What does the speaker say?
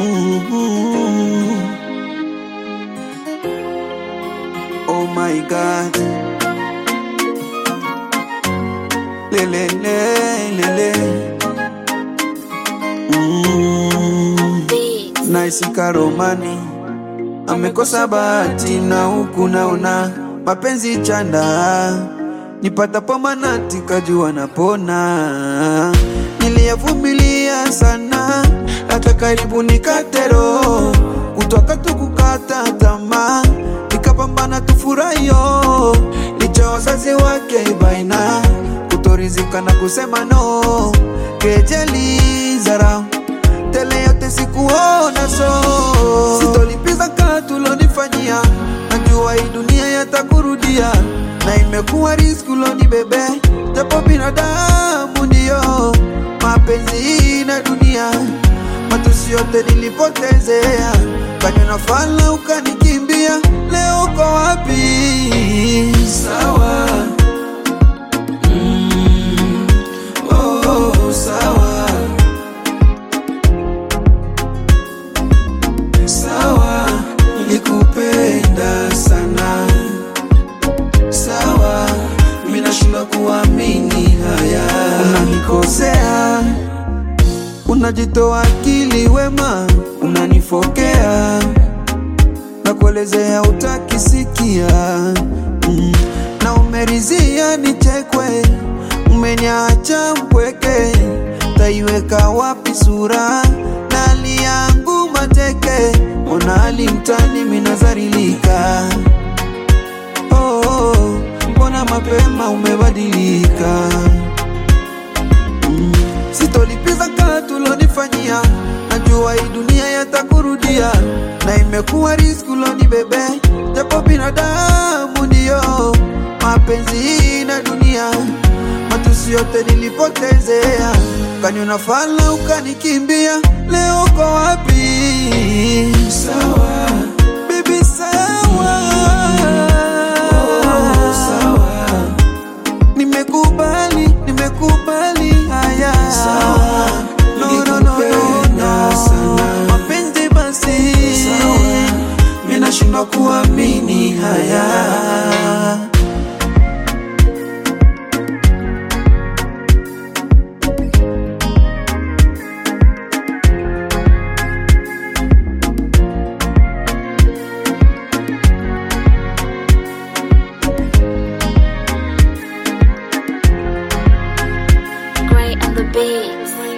Mhm. Oh my God. Lele, lele. Mm. Nice Karomani amekosa bahati na huku naona mapenzi chanda nipatapo manati kajua napona niliyavumilia sana hata karibu nikatero kutoka tukukata tamaa nikapambana tufurahio licha wazazi wake baina kutorizika na kusema no kejeli zarau tele yote sikuona so sitolipiza kaa tulonifanyia najua hii dunia yatakurudia na imekuwa riski uloni bebe japo binadamu ndiyo mapenzi na dunia matusi yote nilipotezea kanywa na fala ukanikimbia leo uko wapi sawa mm, oh, sawa sawa nilikupenda sana sawa minashindwa kuamini haya unanikosea unajitoa akili wema unanifokea na kuelezea utakisikia mm. na umerizia nichekwe umeniacha mpweke taiweka wapi sura na hali yangu mateke ona hali mtani minazarilika oh, oh, mbona mapema umebadilika mm. sitolipiza kaa tulonifanyia najua hii dunia yatakurudia na imekuwa riski uloni bebe japo binadamu ndiyo mapenzi na dunia matusi yote nilipotezea kaniona fala ukanikimbia leo uko wapi sawa bibi sawa oh, sawa nimekubali nimekubali haya sawa no, no, no, no, no. sana mapenzi basi sawa minashindwa kuamini haya Gray on the beat.